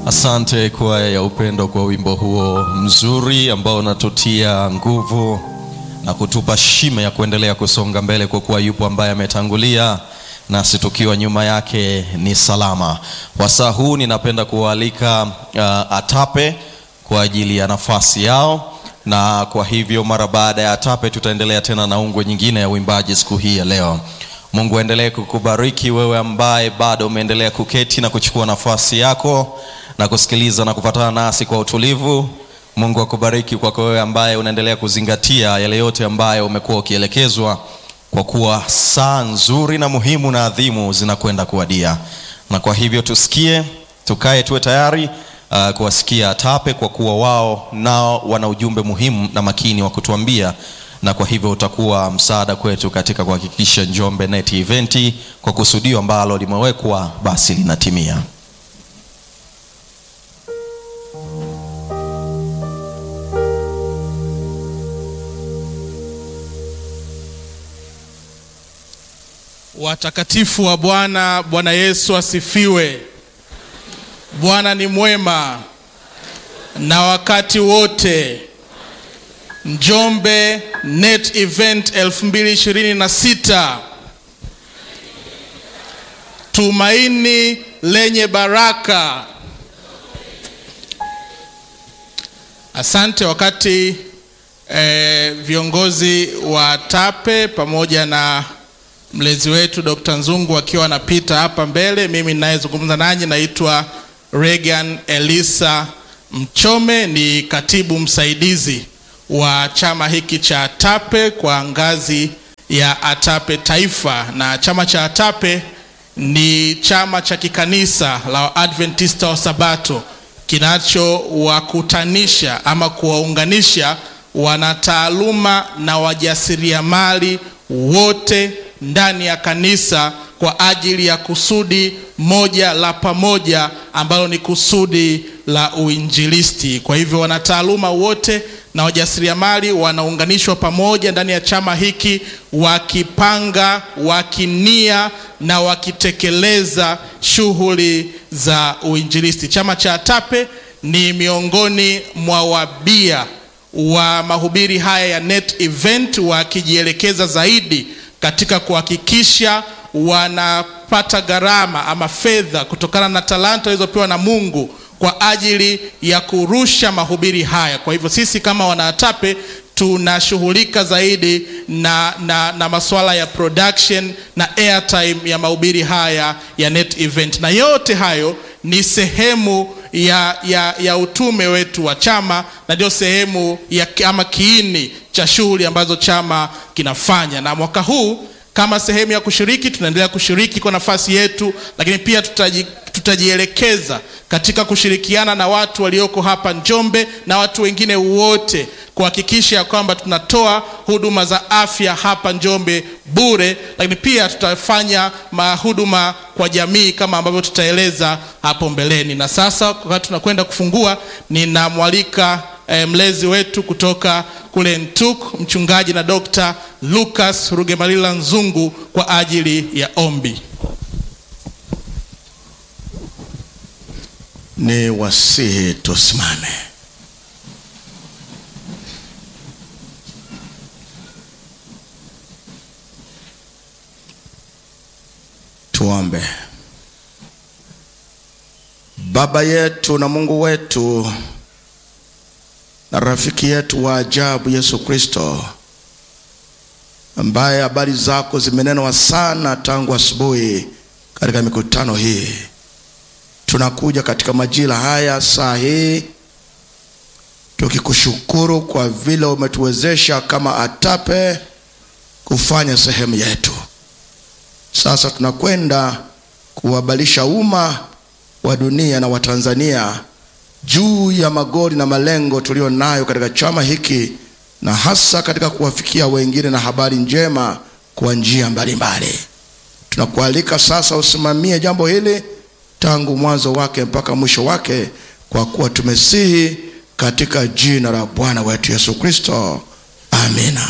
Asante kwaya ya upendo kwa wimbo huo mzuri ambao unatutia nguvu na kutupa shime ya kuendelea kusonga mbele, kwa kuwa yupo ambaye ametangulia nasi tukiwa nyuma yake ni salama. Wasaa huu ninapenda kuwaalika uh, ATAPE kwa ajili ya nafasi yao, na kwa hivyo mara baada ya ATAPE tutaendelea tena na ungwe nyingine ya uimbaji siku hii ya leo. Mungu aendelee kukubariki wewe ambaye bado umeendelea kuketi na kuchukua nafasi yako na kusikiliza na kufuatana nasi kwa utulivu. Mungu akubariki kwako wewe ambaye unaendelea kuzingatia yale yote ambayo umekuwa ukielekezwa, kwa kuwa saa nzuri na muhimu na adhimu zinakwenda kuwadia, na kwa hivyo tusikie, tukae, tuwe tayari uh, kuwasikia ATAPE kwa kuwa wao nao wana ujumbe muhimu na makini wa kutuambia na kwa hivyo utakuwa msaada kwetu katika kuhakikisha Njombe Net Event kwa kusudio ambalo limewekwa basi linatimia. Watakatifu wa Bwana, Bwana Yesu asifiwe. Bwana ni mwema na wakati wote. Njombe Net Event 2026 tumaini lenye baraka. Asante. Wakati eh, viongozi wa ATAPE pamoja na mlezi wetu Dr. Nzungu akiwa anapita hapa mbele, mimi ninayezungumza nanyi naitwa Regan Elisa Mchome, ni katibu msaidizi wa chama hiki cha ATAPE kwa ngazi ya ATAPE Taifa, na chama cha ATAPE ni chama cha kikanisa la Adventista wa Sabato kinachowakutanisha ama kuwaunganisha wanataaluma na wajasiriamali wote ndani ya kanisa kwa ajili ya kusudi moja la pamoja ambalo ni kusudi la uinjilisti. Kwa hivyo wanataaluma wote na wajasiriamali wanaunganishwa pamoja ndani ya chama hiki, wakipanga, wakinia na wakitekeleza shughuli za uinjilisti. Chama cha ATAPE ni miongoni mwa wabia wa mahubiri haya ya Net Event, wakijielekeza zaidi katika kuhakikisha wanapata gharama ama fedha kutokana na talanta walizopewa na Mungu kwa ajili ya kurusha mahubiri haya. Kwa hivyo sisi kama wanaatape tunashughulika zaidi na, na, na masuala ya production na airtime ya mahubiri haya ya Net Event, na yote hayo ni sehemu ya, ya, ya utume wetu wa chama na ndio sehemu ya ama kiini cha shughuli ambazo chama kinafanya. Na mwaka huu kama sehemu ya kushiriki, tunaendelea kushiriki kwa nafasi yetu, lakini pia tutaji, tutajielekeza katika kushirikiana na watu walioko hapa Njombe na watu wengine wote kuhakikisha kwamba tunatoa huduma za afya hapa Njombe bure, lakini pia tutafanya mahuduma kwa jamii kama ambavyo tutaeleza hapo mbeleni. Na sasa wakati tunakwenda kufungua, ninamwalika eh, mlezi wetu kutoka kule Ntuk, mchungaji na Dr. Lucas Rugemalila Nzungu kwa ajili ya ombi. Ni wasihi tusimame. Tuombe. Baba yetu na Mungu wetu na rafiki yetu wa ajabu Yesu Kristo, ambaye habari zako zimenenwa sana tangu asubuhi katika mikutano hii, tunakuja katika majira haya saa hii tukikushukuru kwa vile umetuwezesha kama ATAPE kufanya sehemu yetu. Sasa tunakwenda kuhabarisha umma wa dunia na Watanzania juu ya magoli na malengo tuliyo nayo katika chama hiki na hasa katika kuwafikia wengine na habari njema kwa njia mbalimbali. Tunakualika sasa usimamie jambo hili tangu mwanzo wake mpaka mwisho wake, kwa kuwa tumesihi katika jina la Bwana wetu Yesu Kristo, amina.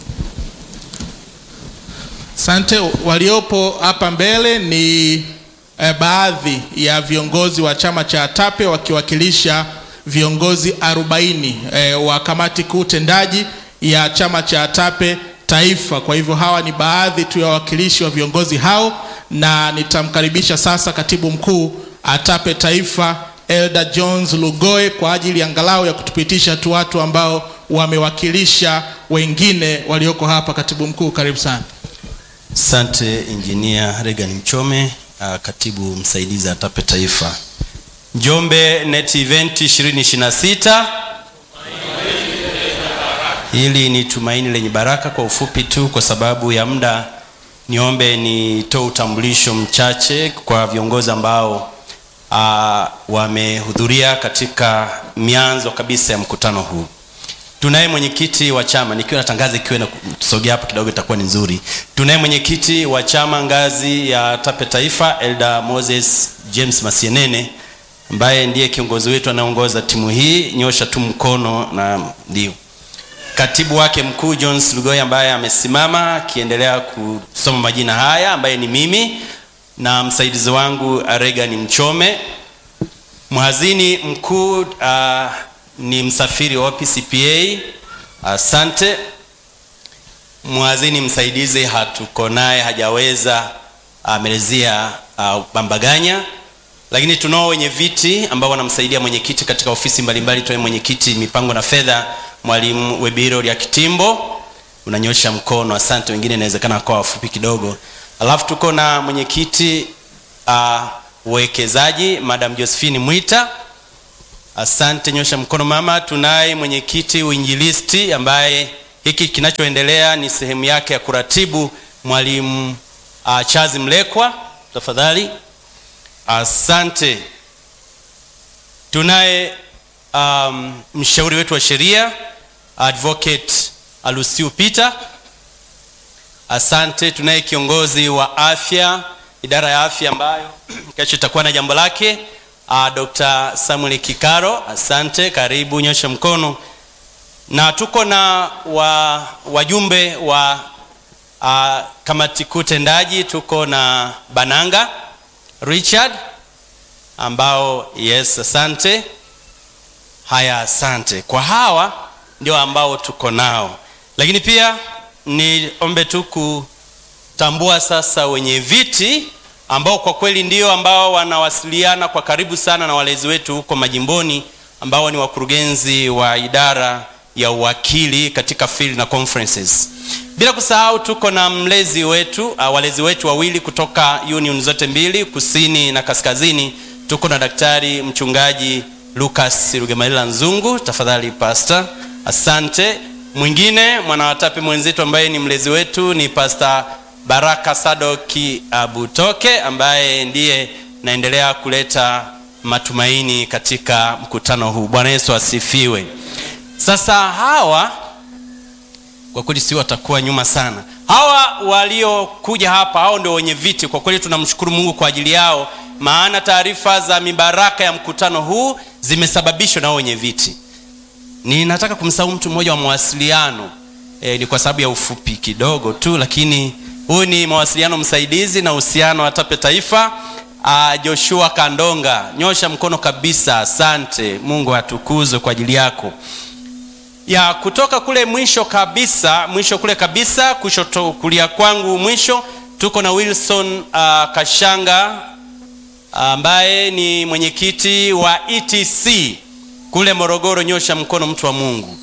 Asante. Waliopo hapa mbele ni eh, baadhi ya viongozi wa chama cha ATAPE wakiwakilisha viongozi 40 eh, wa kamati kuu tendaji ya chama cha ATAPE taifa. Kwa hivyo hawa ni baadhi tu ya wawakilishi wa viongozi hao, na nitamkaribisha sasa katibu mkuu ATAPE taifa Elder Jones Lugoe kwa ajili angalau ya kutupitisha tu watu ambao wamewakilisha wengine walioko hapa. Katibu mkuu, karibu sana. Asante Injinia Regan Mchome, uh, katibu msaidizi ATAPE Taifa. Njombe Net Event 2026. Hili ni tumaini lenye baraka. Kwa ufupi tu, kwa sababu ya muda, niombe nitoe utambulisho mchache kwa viongozi ambao uh, wamehudhuria katika mianzo kabisa ya mkutano huu. Tunaye mwenyekiti wa chama, nikiwa natangaza ikiwa na tusogea hapo kidogo itakuwa ni nzuri. Tunaye mwenyekiti wa chama ngazi ya ATAPE Taifa, Elder Moses James Masienene ambaye ndiye kiongozi wetu anayeongoza timu hii, nyosha tu mkono na ndio. Katibu wake mkuu Jones Lugoy ambaye amesimama akiendelea kusoma majina haya, ambaye ni mimi na msaidizi wangu Regan Mchome. Mhazini mkuu uh, ni msafiri wa PCPA. Asante. Mhazini msaidizi hatuko naye, hajaweza amelezea uh, Bambaganya, lakini tunao wenye viti ambao wanamsaidia mwenyekiti katika ofisi mbalimbali. Tunaye mwenyekiti mipango na fedha, mwalimu Webiro ya Kitimbo, unanyosha mkono, asante. Wengine inawezekana kwa wafupi kidogo. Alafu tuko na mwenyekiti uh, uwekezaji Madam Josephine Mwita Asante, nyosha mkono mama. Tunaye mwenyekiti uinjilisti ambaye hiki kinachoendelea ni sehemu yake ya kuratibu, mwalimu uh, Chazi Mlekwa, tafadhali. Asante. Tunaye um, mshauri wetu wa sheria advocate Alusiu Peter. Asante. Tunaye kiongozi wa afya, idara ya afya ambayo kesho itakuwa na jambo lake Uh, Dr. Samuel Kikaro, asante, karibu, nyosha mkono. Na tuko na wa, wajumbe wa uh, kamati kuu tendaji, tuko na Bananga Richard ambao yes, asante. Haya, asante kwa hawa ndio ambao tuko nao, lakini pia niombe tu kutambua sasa wenye viti ambao kwa kweli ndio ambao wanawasiliana kwa karibu sana na walezi wetu huko majimboni ambao ni wakurugenzi wa idara ya uwakili katika field na conferences. Bila kusahau tuko na mlezi wetu uh, walezi wetu wawili kutoka union zote mbili kusini na kaskazini. Tuko na daktari mchungaji Lucas Rugemalila Nzungu, tafadhali pastor. Asante. Mwingine mwanawatape mwenzetu ambaye ni mlezi wetu ni pastor Baraka Sadoki Abutoke ambaye ndiye naendelea kuleta matumaini katika mkutano huu. Bwana Yesu asifiwe. Sasa hawa kwa kweli si watakuwa nyuma sana. Hawa waliokuja hapa, hao ndio wenye viti. Kwa kweli tunamshukuru Mungu kwa ajili yao, maana taarifa za mibaraka ya mkutano huu zimesababishwa na wenye viti. Ninataka kumsahau mtu mmoja wa mawasiliano e, ni kwa sababu ya ufupi kidogo tu, lakini huyu ni mawasiliano msaidizi na uhusiano wa ATAPE Taifa. Uh, Joshua Kandonga, nyosha mkono kabisa. Asante, Mungu atukuzwe kwa ajili yako. Ya kutoka kule mwisho kabisa, mwisho kule kabisa, kushoto kulia kwangu mwisho, tuko na Wilson uh, Kashanga ambaye uh, ni mwenyekiti wa ETC kule Morogoro. Nyosha mkono, mtu wa Mungu.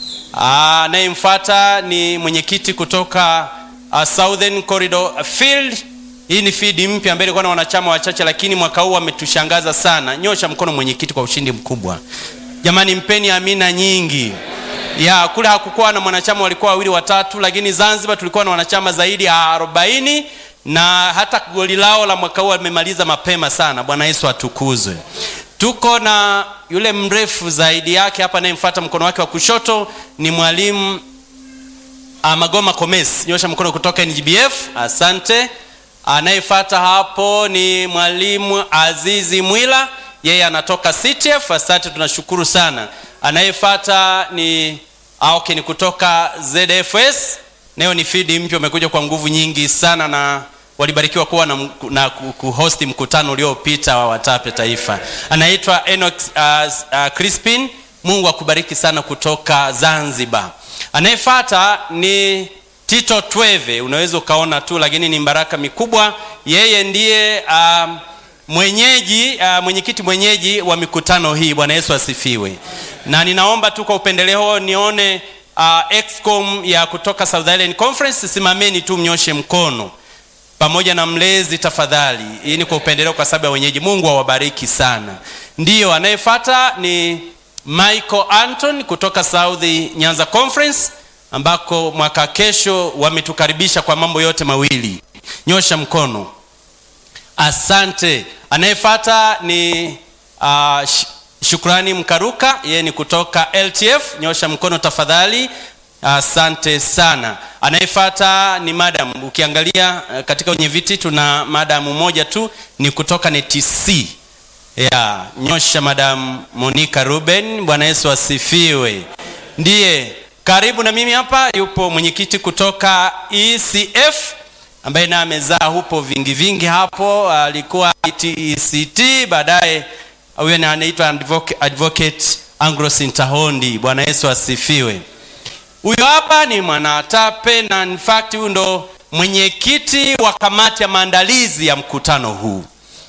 Anayemfuata uh, ni mwenyekiti kutoka uh, Southern Corridor Field. Hii ni field mpya ambayo ilikuwa na wanachama wachache, lakini mwaka huu ametushangaza sana. Nyosha mkono mwenyekiti kwa ushindi mkubwa. Jamani, mpeni amina nyingi. Ya kule hakukuwa na mwanachama, walikuwa wawili watatu, lakini Zanzibar tulikuwa na wanachama zaidi ya arobaini na hata goli lao la mwaka huu wamemaliza mapema sana. Bwana Yesu atukuzwe. Tuko na yule mrefu zaidi yake hapa, anayemfuata mkono wake wa kushoto ni mwalimu Magoma Komes, nyosha mkono kutoka NGBF. Asante. Anayefuata hapo ni mwalimu Azizi Mwila, yeye anatoka CTF. Asante, tunashukuru sana. Anayefuata ni okay, ni kutoka ZFS, nayo ni feed mpya, umekuja kwa nguvu nyingi sana na walibarikiwa kuwa na, mku- na ku- kuhosti mkutano uliopita wa watape taifa anaitwa Enoch uh, uh, Crispin mungu akubariki sana kutoka zanzibar anayefata ni tito tweve unaweza ukaona tu lakini ni baraka mikubwa yeye ndiye um, mwenyeji uh, mwenyekiti mwenyeji wa mikutano hii bwana yesu asifiwe na ninaomba tu kwa upendeleo nione uh, excom ya kutoka south island conference simameni tu mnyoshe mkono pamoja na mlezi tafadhali hii ni kwa upendeleo kwa sababu ya wenyeji mungu awabariki sana ndiyo anayefata ni michael anton kutoka south nyanza conference ambako mwaka kesho wametukaribisha kwa mambo yote mawili nyosha mkono asante anayefata ni uh, sh- shukrani mkaruka yeye ni kutoka ltf nyosha mkono tafadhali asante sana anayefata ni madam ukiangalia uh, katika wenye viti tuna madamu moja tu ni kutoka netc ya nyosha madam monica ruben bwana yesu asifiwe ndiye karibu na mimi hapa yupo mwenyekiti kutoka ecf ambaye naye amezaa hupo vingi vingi hapo alikuwa ect baadaye huyo ni anaitwa advocate, advocate anglosin tahondi bwana yesu asifiwe huyo hapa ni mwanatape na in fact huyu ndo mwenyekiti wa kamati ya maandalizi ya mkutano huu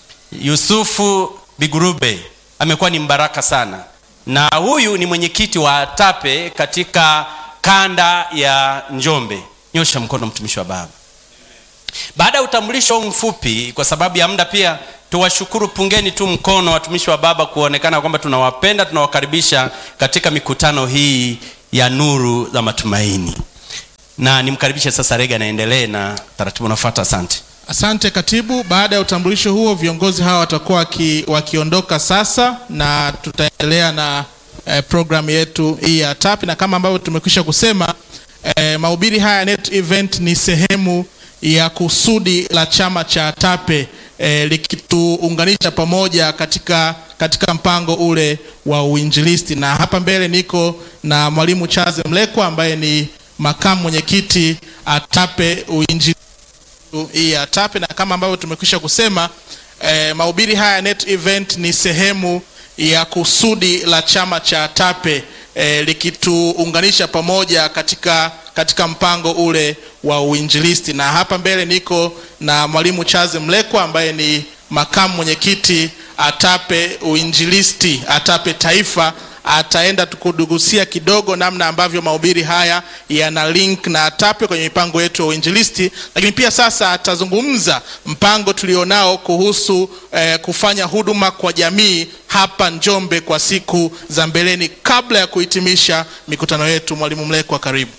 yusufu bigurube amekuwa ni mbaraka sana na huyu ni mwenyekiti wa tape katika kanda ya njombe nyosha mkono mtumishi wa baba baada ya utambulisho huu mfupi kwa sababu ya muda pia tuwashukuru pungeni tu mkono watumishi wa baba kuonekana kwamba tunawapenda tunawakaribisha katika mikutano hii ya nuru za matumaini na nimkaribishe sasa rega anaendelee na taratibu unafuata asante asante katibu baada ya utambulisho huo viongozi hawa watakuwa waki, wakiondoka sasa na tutaendelea na eh, programu yetu hii ya tapi na kama ambavyo tumekwisha kusema eh, mahubiri haya net event ni sehemu ya kusudi la chama cha tape eh, likituunganisha pamoja katika katika mpango ule wa uinjilisti na hapa mbele niko na mwalimu chaze mlekwa ambaye ni makamu mwenyekiti atape uinjilisti hii ya tape na kama ambavyo tumekwisha kusema eh, mahubiri haya net event ni sehemu ya kusudi la chama cha tape eh, likituunganisha pamoja katika katika mpango ule wa uinjilisti na hapa mbele niko na mwalimu chaze mlekwa ambaye ni makamu mwenyekiti atape uinjilisti atape taifa ataenda tukudugusia kidogo namna ambavyo mahubiri haya yana link na atape kwenye mipango yetu ya uinjilisti lakini pia sasa atazungumza mpango tulionao kuhusu eh, kufanya huduma kwa jamii hapa njombe kwa siku za mbeleni kabla ya kuhitimisha mikutano yetu mwalimu mlekwa karibu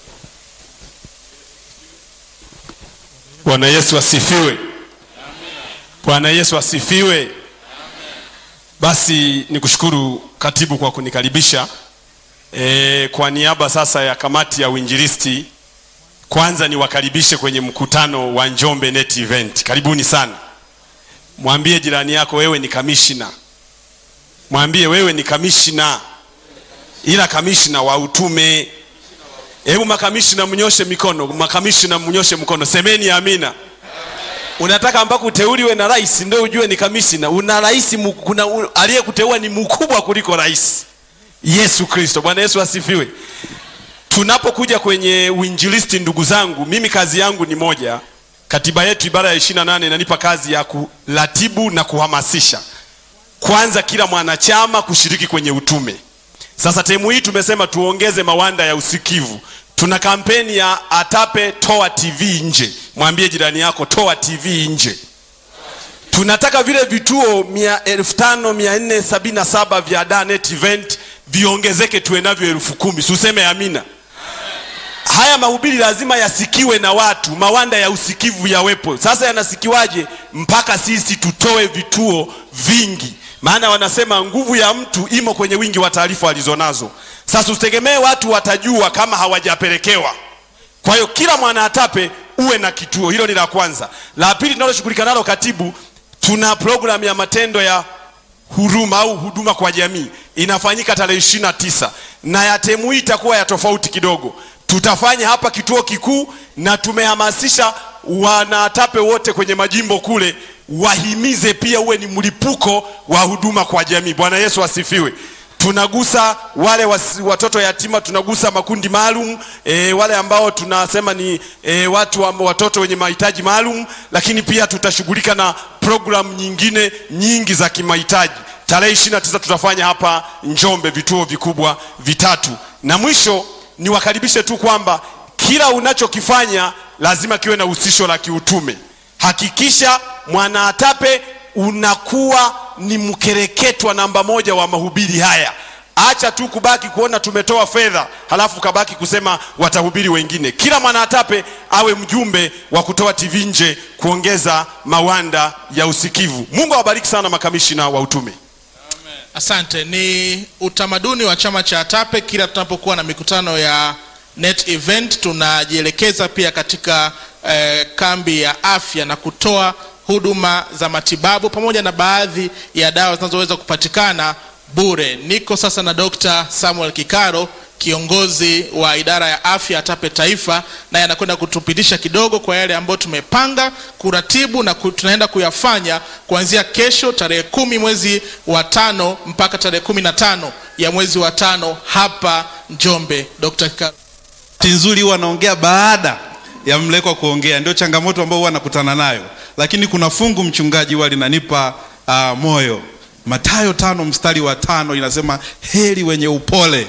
bwana yesu asifiwe bwana yesu asifiwe basi nikushukuru katibu kwa kunikaribisha e, kwa niaba sasa ya kamati ya uinjilisti kwanza niwakaribishe kwenye mkutano wa njombe net event karibuni sana mwambie jirani yako wewe ni kamishna mwambie wewe ni kamishna ila kamishna wa utume hebu makamishna mnyoshe mikono makamishna mnyoshe mkono semeni amina unataka ambako uteuliwe na rais ndio ujue ni kamishna una rais mu- kuna u- aliyekuteua ni mkubwa kuliko rais yesu kristo bwana yesu asifiwe tunapokuja kwenye uinjilisti ndugu zangu mimi kazi yangu ni moja katiba yetu ibara ya 28 inanipa kazi ya kuratibu na kuhamasisha kwanza kila mwanachama kushiriki kwenye utume sasa temu hii tumesema tuongeze mawanda ya usikivu tuna kampeni ya atape toa tv nje mwambie jirani yako toa tv nje tunataka vile vituo 5477 vya danet event viongezeke tuwe navyo elfu kumi suseme amina haya mahubiri lazima yasikiwe na watu mawanda ya usikivu yawepo sasa yanasikiwaje mpaka sisi tutoe vituo vingi maana wanasema nguvu ya mtu imo kwenye wingi wa taarifa alizonazo sasa usitegemee watu watajua kama hawajapelekewa kwa hiyo kila mwanaatape uwe na kituo hilo ni la kwanza la pili tunaloshughulika nalo katibu tuna programu ya matendo ya huruma au huduma kwa jamii inafanyika tarehe ishiri na tisa na ya temu hii itakuwa ya tofauti kidogo tutafanya hapa kituo kikuu na tumehamasisha wanatape wote kwenye majimbo kule wahimize pia uwe ni mlipuko wa huduma kwa jamii bwana yesu asifiwe tunagusa wale wasi, watoto yatima tunagusa makundi maalum e, wale ambao tunasema ni e, watu wa, watoto wenye mahitaji maalum lakini pia tutashughulika na programu nyingine nyingi za kimahitaji tarehe 29 tutafanya hapa njombe vituo vikubwa vitatu na mwisho niwakaribishe tu kwamba kila unachokifanya lazima kiwe na husisho la kiutume hakikisha mwanaatape unakuwa ni mkereketwa namba moja wa mahubiri haya acha tu kubaki kuona tumetoa fedha halafu kabaki kusema watahubiri wengine kila mwanaatape awe mjumbe wa kutoa tv nje kuongeza mawanda ya usikivu mungu awabariki sana makamishina wa utume asante ni utamaduni wa chama cha atape kila tunapokuwa na mikutano ya net event tunajielekeza pia katika eh, kambi ya afya na kutoa huduma za matibabu pamoja na baadhi ya dawa zinazoweza kupatikana bure niko sasa na dr samuel kikaro kiongozi wa idara ya afya atape taifa naye anakwenda kutupitisha kidogo kwa yale ambayo tumepanga kuratibu na ku, tunaenda kuyafanya kuanzia kesho tarehe kumi mwezi wa tano mpaka tarehe kumi na tano ya mwezi wa tano hapa njombe dr kikaro bahati nzuri huwa anaongea baada ya mlekwa kuongea ndio changamoto ambayo huwa nakutana nayo lakini kuna fungu mchungaji huwa linanipa uh, moyo matayo tano mstari wa tano inasema heri wenye upole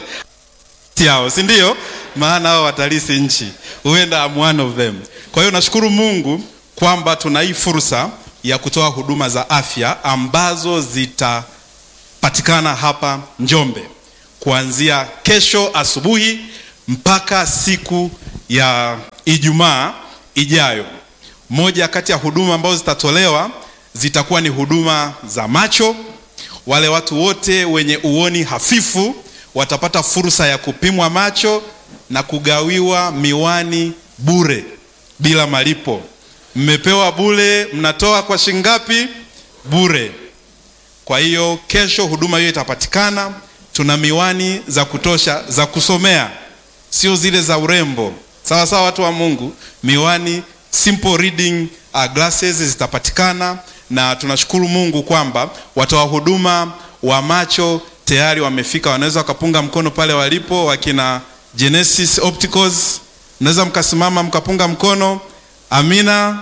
yao si ndio maana hao watalisi nchi huenda I'm one of them kwa hiyo nashukuru mungu kwamba tuna hii fursa ya kutoa huduma za afya ambazo zitapatikana hapa njombe kuanzia kesho asubuhi mpaka siku ya ijumaa ijayo moja kati ya huduma ambazo zitatolewa zitakuwa ni huduma za macho wale watu wote wenye uoni hafifu watapata fursa ya kupimwa macho na kugawiwa miwani bure bila malipo mmepewa bure mnatoa kwa shingapi bure kwa hiyo kesho huduma hiyo itapatikana tuna miwani za kutosha za kusomea sio zile za urembo sawa sawa watu wa mungu miwani simple reading uh, glasses zitapatikana na tunashukuru mungu kwamba watoa huduma wa macho tayari wamefika wanaweza wakapunga mkono pale walipo wakina genesis opticals mnaweza mkasimama mkapunga mkono amina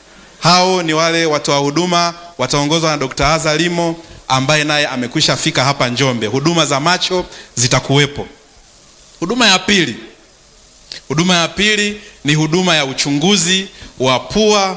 hao ni wale watoa huduma wataongozwa na dr azalimo ambaye naye amekwisha fika hapa njombe huduma za macho zitakuwepo huduma ya pili huduma ya pili ni huduma ya uchunguzi wa pua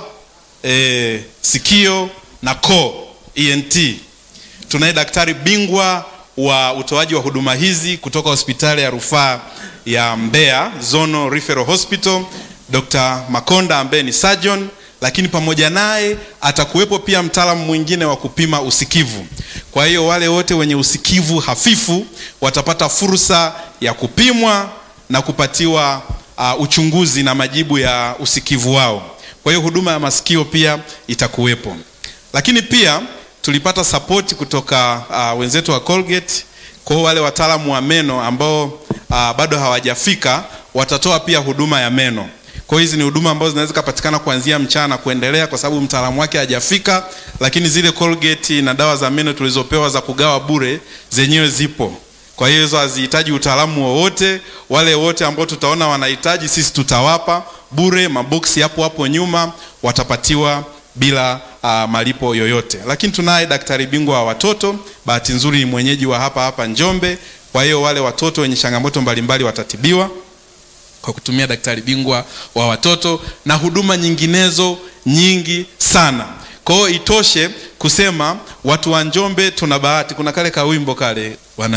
e, sikio na koo ent tunaye daktari bingwa wa utoaji wa huduma hizi kutoka hospitali ya rufaa ya mbeya zono referral hospital dr makonda ambaye ni surgeon lakini pamoja naye atakuwepo pia mtaalamu mwingine wa kupima usikivu kwa hiyo wale wote wenye usikivu hafifu watapata fursa ya kupimwa na kupatiwa uh, uchunguzi na majibu ya usikivu wao kwa hiyo huduma ya masikio pia itakuwepo lakini pia tulipata sapoti kutoka uh, wenzetu wa colgate kwao wale wataalamu wa meno ambao uh, bado hawajafika watatoa pia huduma ya meno kwa hizi ni huduma ambazo zinaweza kupatikana kuanzia mchana kuendelea kwa sababu mtaalamu wake hajafika lakini zile colgate na dawa za meno tulizopewa za kugawa bure zenyewe zipo kwa hiyo hizo hazihitaji utaalamu wowote wale wote ambao tutaona wanahitaji sisi tutawapa bure maboksi hapo hapo nyuma watapatiwa bila uh, malipo yoyote lakini tunaye daktari bingwa wa watoto bahati nzuri ni mwenyeji wa hapa hapa njombe kwa hiyo wale watoto wenye changamoto mbalimbali watatibiwa kwa kutumia daktari bingwa wa watoto na huduma nyinginezo nyingi sana kwa hiyo itoshe kusema watu wa njombe tuna bahati kuna kale kawimbo kale